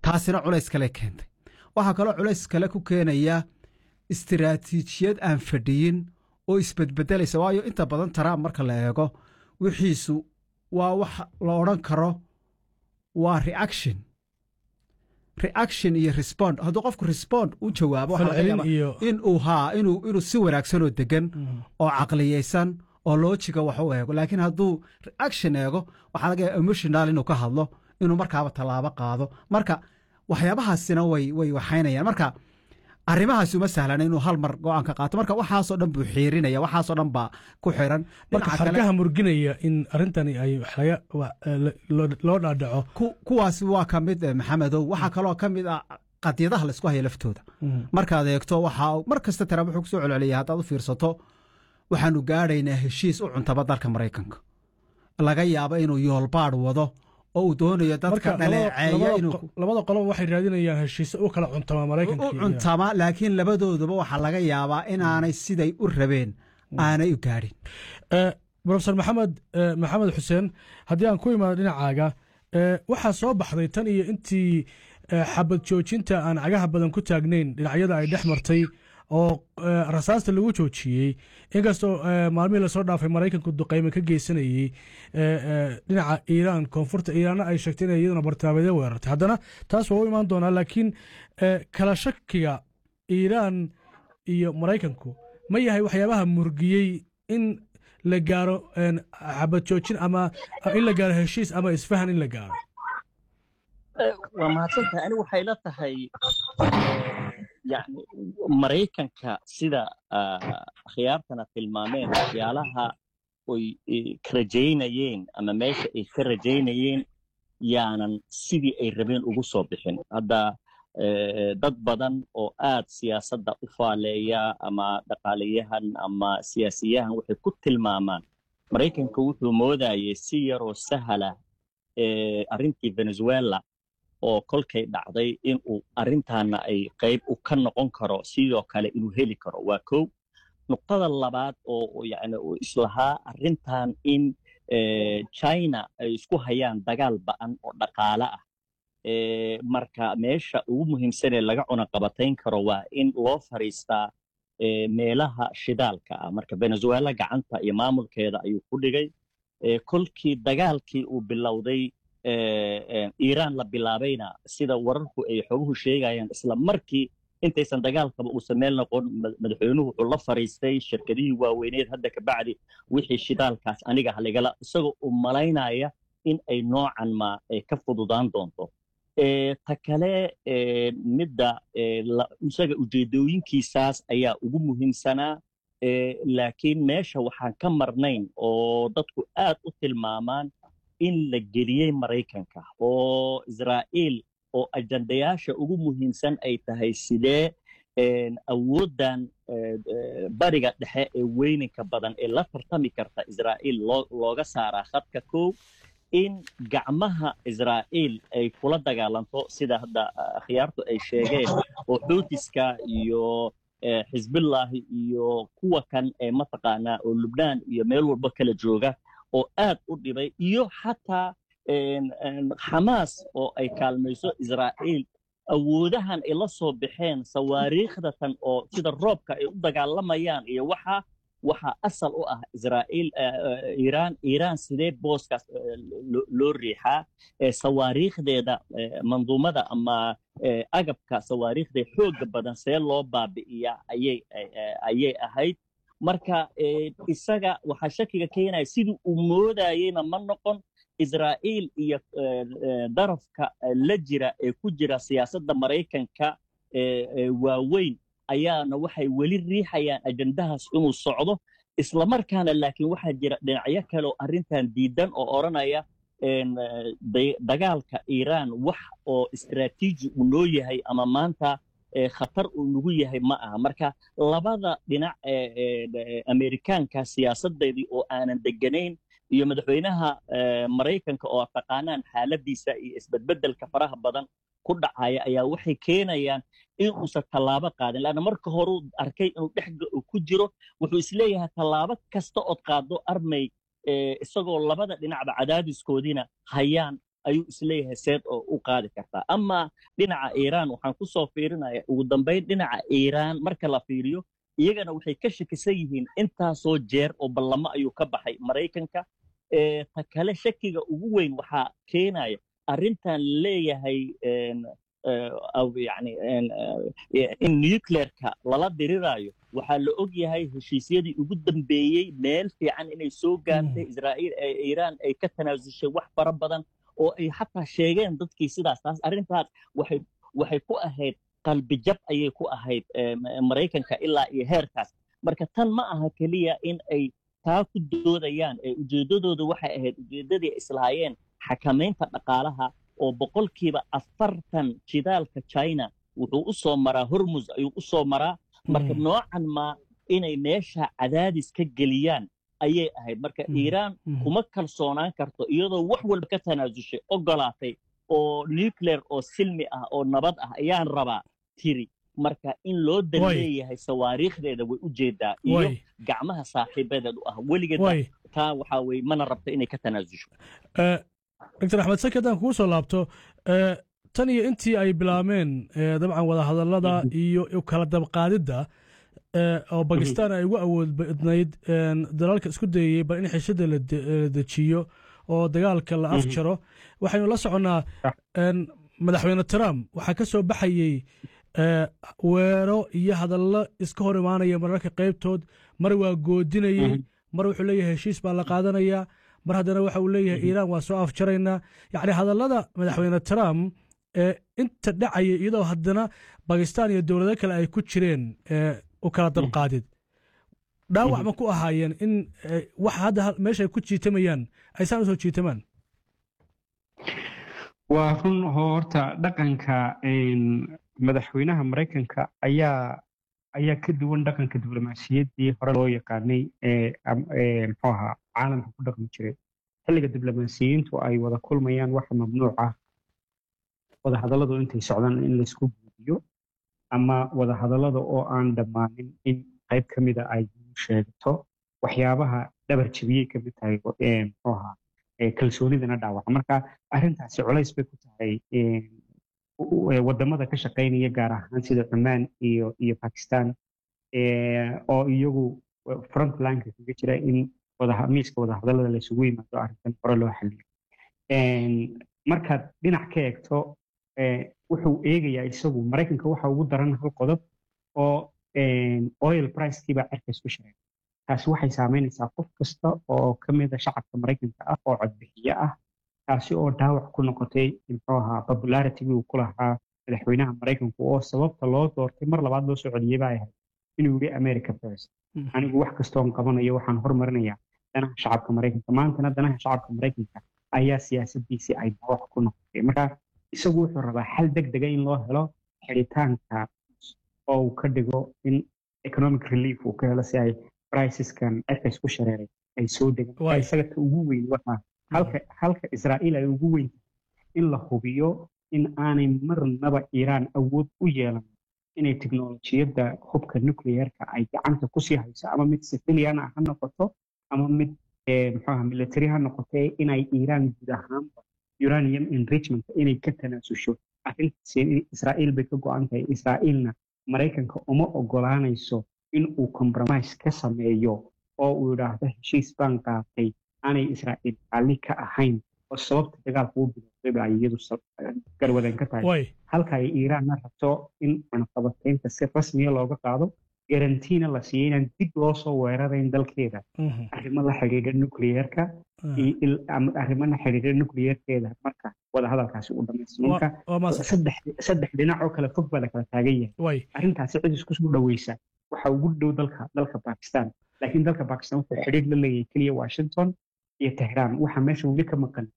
taasina culays kale keentay waxaa kaloo culays kale ku keenaya istiraatiijiyad aan fadhiyin oo isbedbedelaysa waayo inta badan trump marka la eego wixiisu waa wax la odhan karo waa reaction reaction iyo respond hadduu qofku respond u jawaabo waxaa laga falcelin yaabaa iyo inuu haa inuu inuu si wanaagsan oo degan oo caqliyeysan oo loojiga wax u eego laakiin hadduu reaction eego waxaa laga yaaba emotional inuu ka hadlo inuu markaaba tallaabo qaado marka waxyaabahaasina way way waxaynayaan marka arrimahaasi uma sahlana inuu hal mar go-aan ka qaato marka waxaasoo dhan buu xiirinaya waxaasoo dhan baa ku xiran marka dhinaca kale xargaha murginaya in arrintani ay wax laga wa- eh, lo- loo dhaadhaco ku- kuwaasi waa ka mid eh, maxamedow waxaa kaloo ka mid ah qadiyadaha laysku haya laftooda markaad eegto waxaa mar kasta taraab wuxuu kusoo celceliyay haddaad u fiirsato waxaanu gaadhaynaa heshiis u cuntaba dalka maraykanka laga yaabo inuu yoolbaadh wado oo uu doonayo dadka marka labada- dhaleeceeya labada inuu qo- labada qoloba waxay raadinayaan heshiise u kala cuntama maraykanka u iyo- cuntama laakiin labadooduba waxaa laga yaabaa inaanay siday u rabeen aanay u gaadhin Eh, profesor maxamed eh, maxamed xuseen haddii aan ku imaado dhinacaaga eh, waxaa soo baxday tan iyo intii eh, xabad joojinta aan cagaha badan ku taagnayn dhinacyada ay dhex martay oo eh, rasaasta lagu joojiyey inkastoo eh, maalmihii lasoo dhaafay maraykanku duqayme ka geysanayey eh, eh, dhinaca iiraan koonfurta iiraanna ay sheegtay inay iyaduna bartaabeedyo weerartay haddana taas waa u imaan doonaa laakiin eh, kala shakiga iiraan iyo maraykanku ma yahay waxyaabaha murgiyey in la gaaro een, xabad joojin ama in la gaaro heshiis ama isfahan in la gaaro waa mahadsantahay anigu waxay la tahay yani maraykanka sida ah, khiyaartana tilmaameen waxyaalaha oy eh, ka rajaynayeen ama meesha ay ka rajaynayeen yaanan sidii ay rabeen ugu soo bixin hadda eh, dad badan oo aad siyaasadda u faaleeya ama dhaqaalayahan ama siyaasiyahan waxay ku tilmaamaan maraykanka wuxuu moodayay si yaroo sahala eh, arrintii venezuela oo kolkay dhacday inuu arrintaana ay qayb u ka noqon karo sidoo kale inuu heli karo waa kow nuqtada labaad oo yani uu islahaa arrintan in eh, china ay isku hayaan dagaal ba'an oo dhaqaale ah Eh, marka meesha ugu muhiimsanee laga cunaqabatayn karo waa in loo fariistaa eh, meelaha shidaalka ah marka venezuela gacanta iyo maamulkeeda ayuu ku dhigay Eh, kolkii dagaalkii uu bilowday eh, eh, iiraan la bilaabayna sida wararku ay xoguhu sheegayaan isla markii intaysan dagaalkaba uusan meel noqon ma- madaxweynuhu wuxuu la fariistay shirkadihii waaweyneed hadda ka bacdi wixii shidaalkaas aniga haligala isagoo u malaynaya in ay noocan ma ay ka fududaan doonto Eh, ta kale eh, midda eh, la- isaga ujeedooyinkiisaas ayaa ugu muhiimsanaa Eh, laakiin meesha waxaan ka marnayn oo dadku aad u tilmaamaan in la geliyey maraykanka oo israa'iil oo ajandayaasha ugu muhiimsan ay tahay sidee een, awooddan eh, eh, bariga dhexe ee weyninka badan ee la tartami karta israa'iil loo- looga saaraa khadka kow in gacmaha israa'iil ay kula dagaalanto sida hadda ah, akhyaartu ay sheegeen oo xuutiska iyo eh, xisbillahi iyo kuwa kan ee mataqaanaa oo lubnaan iyo meel walba kala jooga oo aad u dhibay iyo xataa een, een, xamaas oo ay kaalmayso israa'iil awoodahan ay la soo baxeen sawaariikhdatan oo sida roobka ay u dagaalamayaan iyo waxa waxaa asal u ah israa'iil eh, eh, iiraan iiraan sidee booskaas eh, loo- loo riixaa eh, sawaariikhdeeda eh, manduumada ama eh, agabka sawaariikhda xooga badan see loo baabi'iyaa ayay eh, eh, ayay ahayd marka eh, isaga waxaa shakiga keenaya sidii uu moodayeyna ma noqon israa'iil iyo eh, eh, darafka eh, la jira ee ku jira siyaasadda maraykanka eh, eh, waaweyn ayaana waxay weli riixayaan ajandahaas inuu socdo islamarkaana laakiin waxaa jira dhinacyo kale oo arrintan diidan oo odhanaya een, eh, da- dagaalka iiraan wax oo istiraatiiji uu noo yahay ama maanta eh, khatar uu nagu yahay ma aha marka labada dhinac ee ee, ee, amerikaanka siyaasadeedii oo aanan deganayn iyo madaxweynaha eh, maraykanka oo taqaanaan xaaladiisa iyo isbedbedelka faraha badan ku dhacaya ayaa waxay keenayaan in uusan tallaabo qaadin laanna marka horuu arkay inuu dhex ku jiro wuxuu isleeyahay tallaabo kasta ood qaado armay eh, isagoo labada dhinacba cadaadiskoodiina hayaan ayuu isleeyahay seed oo u qaadi kartaa ama dhinaca iiraan waxaan ku soo fiirinaya ugu dambayn dhinaca iiraan marka la fiiriyo iyagana waxay ka shakisan yihiin intaasoo jeer oo ballamo ayuu ka baxay maraykanka ta kale shakiga ugu weyn waxaa keenaya arrintan leeyahay yani in nuclearka lala diriraayo waxaa la og yahay heshiisyadii ugu dambeeyey meel fiican inay soo gaartay israa'iil iiraan ay ka tanaasushay wax fara badan oo ay xataa sheegeen dadkii sidaas taas arrintaas waxay waxay ku ahayd qalbijab ayay ku ahayd maraykanka ilaa iyo heerkaas marka tan ma aha keliya in ay taa ku doodayaan ee ujeeddadooda waxay ahayd ujeeddadii islahaayeen xakamaynta dhaqaalaha oo boqolkiiba afartan jidaalka china wuxuu u soo maraa hormus ayuu u soo maraa marka noocan ma inay meesha cadaadis ka geliyaan ayay ahayd marka iiraan kuma kalsoonaan karto iyadoo wax walba ka tanaasushay ogolaatay oo nuclear oo silmi ah oo nabad ah ayaan rabaa tiri marka in loo dan leeyahay sawaariikhdeeda way u jeedaa iyo gacmaha saaxiibadeed u ah weligeed taa waxaa weye mana rabto inay ka tanaasusho doctor axmed saki haddaan kugu soo laabto tan iyo intii ay bilaabmeen dabcan wadahadallada iyo kala dabqaadidda oo bakistan ay ugu awood badnayd dalalka isku dayayey bal in xishada la dejiyo oo dagaalka la afjaro waxaynu la soconnaa madaxweyne trump waxaa ka soo baxayey weero iyo hadallo iska hor imaanaya mararka qaybtood mar waa goodinayey mar wuxuu leeyahay heshiis baa la qaadanayaa mar haddana waxa uu leeyahay iiraan waa soo afjaraynaa yacni hadallada madaxweyne trump ee inta dhacaya iyadoo haddana bakistan iyo dowlado kale ay ku jireen u kala dabqaadid dhaawac ma ku ahaayeen in wax hadda meesha ay ku jiitamayaan aysaan usoo jiitamaan waa run horta dhaqanka madaxweynaha maraykanka ayaa ayaa ka duwan dhaqanka diblomaasiyaddii hore loo yaqaanay ee muxuu ahaa caalamka ku dhaqmi jiray xilliga diblomaasiyiintu ay wada kulmayaan waxa mamnuuc ah wadahadalladu intay socdaan in laysku guudiyo ama wadahadallada oo aan dhammaanin in qayb ka mida ay sheegto waxyaabaha dhabar jebiyey ka mid tahay muxuu ahaa kalsoonidana dhaawaca marka arrintaasi culays bay ku tahay wadamada ka shaqaynaya gaar ahaan sida cumaan iyo iyo bakistan oo iyagu frontlineka kaga jira in miiska wadahadallada laysugu yimaado arrintan hore loo xaliyo markaad dhinac ka eegto wuxuu eegayaa isagu maraykanka waxa ugu daran hal qodob oo oil pricekiibaa cerkays ku shareegay taasi waxay saameynaysaa qof kasta oo ka mida shacabka maraykanka ah oo codbixiye ah taasi oo dhaawac ku noqotay muxuu ahaa popularitigii uu ku lahaa madaxweynaha maraykanku oo sababta loo doortay mar labaad loo soo celiyey baa ahayd inuu yidhi america first anigu wax kastoon qabanayo waxaan hormarinayaa danaha shacabka maraykanka maantana danaha shacabka maraykanka ayaa siyaasadiisii ay dhaawac ku noqotay marka isagu wuxuu rabaa xal deg dega in loo helo xidhitaanka oo uu ka dhigo in economic relief uu ka helo si ay briceskan cerkays ku shareeray ay soo degaan isaga ta ugu weyn waxaa halka halka israa'iil ay ugu weyn in la hubiyo in aanay marnaba iiraan awood u yeelan inay teknolojiyadda hubka nuclearka ay gacanta kusii hayso ama mid civilian ha noqoto ama mid muxuaha military ha noqoto inay iiraan guud ahaanba uranium enrichment inay ka tanaasusho arrintaasi israa'iil bay ka go-an tahay israa'iilna maraykanka uma ogolaanayso in uu compromise ka sameeyo oo uu yidhaahdo heshiis baan qaatay aanay israa'iil raalli ka ahayn oo sababta dagaalka u bilowday ba ay iyadu garwadeen ka tahay halka ay iiraanna rabto in cunaqabataynta si rasmiya looga qaado garantiina la siiyo inaan dib loo soo weerarayn dalkeeda arrimo la xidhiidha nucleerka arrimo la xidhiidha nucleerkeeda marka wadahadalkaasi uu dhamaystiro marka saddex dhinac oo kale fog baa la kala taagan yahay arrintaasi cid isku soo dhaweysa waxa ugu dhow dalka dalka bakistan laakiin dalka bakistan wuxuu xidhiidh la leeyahay keliya washington iyo tehraan waxa meesha weli ka maqan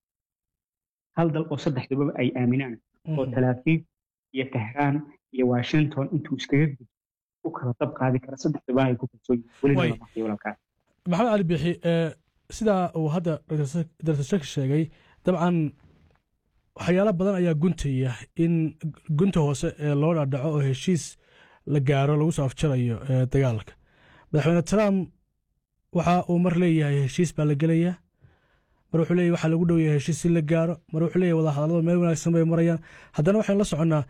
hal dal oo saddexdaba ay aaminaan oo talaafiif iyo tehraan iyo washington intuu iskaga gudbo u kala dab qaadi kara saddexdaba ay ku kalsoon yihiin maxamed cali bixi sidaa uu hadda dr shek sheegay dabcan waxyaalo badan ayaa guntaya in gunta hoose ee loo dhadhaco oo heshiis la gaaro lagu soo afjarayo dagaalka madaxweyne trump waxa uu mar leeyahay heshiis baa la gelayaa mar wuxuu leeyahy waxaa lagu dhow yahay heshiis in la gaaro mar wuxuu leeyahy wadahadalladu meel wanaagsan bay marayaan haddana waxaynu la soconnaa